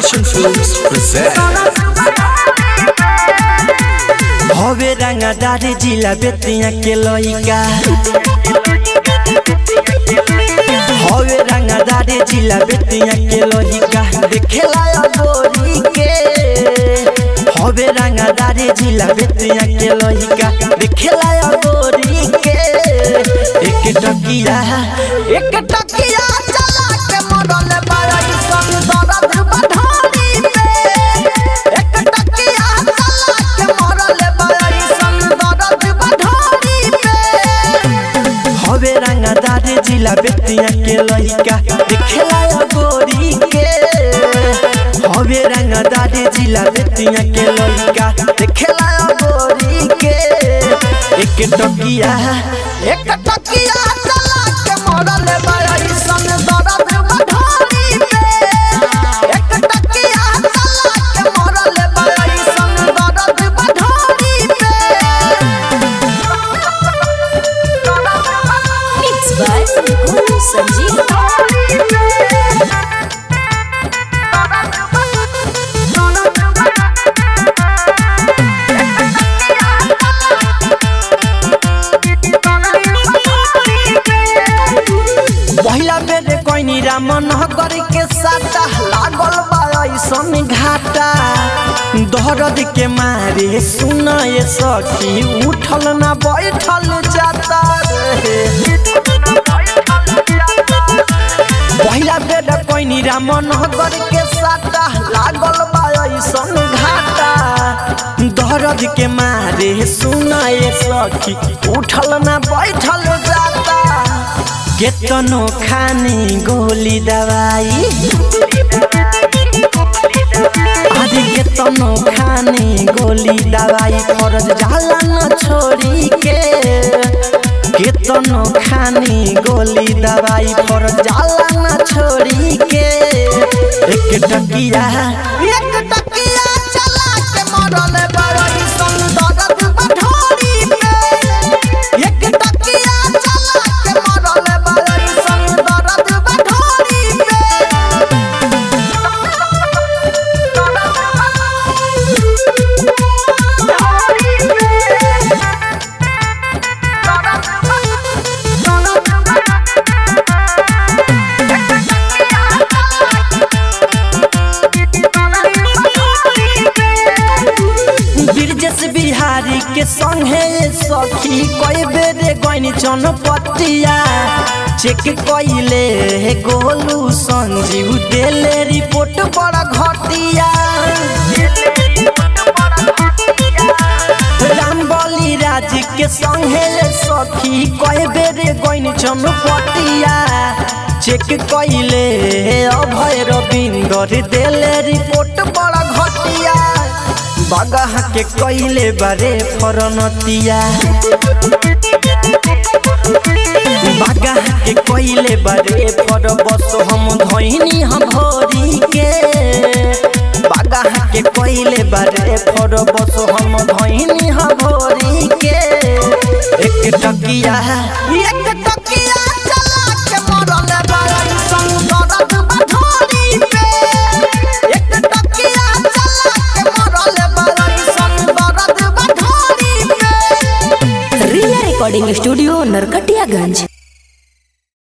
Action Films present हवे रंगदारी जिला बेतिया के लइका हवे रंगदारी जिला बेतिया के लइका देखेला गोरी के हवे रंगदारी जिला बेतिया के लइका देखेला गोरी के एक टकिया एक टकिया चला के मरल बाई संग दर्द बढ़ारी पे एक टकिया चला के मरल बाई संग दर्द बढ़ारी पे हवे रंगदार जिला बेतिया के लइका देखेला गोरी के हवे रंगदार जिला बेतिया के लइका देखेला गोरी के एक टकिया एक टकिया चला के मरल बाई संग दर्द बढ़ारी पे एक टकिया चला के मरल बाई संग दर्द बढ़ारी पे Mixed by Guru Sanjeev. पहिला बेर कोइनी रामन नगर के साटा लागल बा ऐसन घाटा दहरद के मारे सुन ये सखी उठल ना बैठल जाता रे पहिला बेर कोइनी रामन नगर के साटा लागल बा ऐसन घाटा दहरद के मारे सुन ये सखी उठल ना बैठल जाता केतनो खानी गोली दवाई आदि केतनो खानी गोली दवाई फरज जाला न छोड़ी के केतनो खानी गोली दवाई फरज जाला न छोड़ी के एक टकिया एक टकिया चला के मरल बड़ी सुंदर बढ़ोरी पे एक टकिया चला के मरल बड़ी सुंदर बढ़ोरी पे ब्रिजेश बिहारी के संगे सखी कई बेरे गईनी चनपटिया चेक कइले गोलू संजीव देले रिपोर्ट बड़ा घटिया राम बली राज के संगे सखी कई बेरे गईनी चनपटिया चेक कइले अभय रविंदर देले रिपोर्ट बड़ा घटिया बगह के कइले बारे फरनतिया बगह के कइले बारे फर बस हम धइनी हम भरी के बगह के कइले बारे फर बस हम धइनी हम भरी के एक टकिया एक टकिया चला के मरल बाई संग दर्द बढ़ोरी पे एक टकिया चला के मरल बाई संग दर्द बढ़ोरी पे Riya Recording Studio, Narkatiyaganj.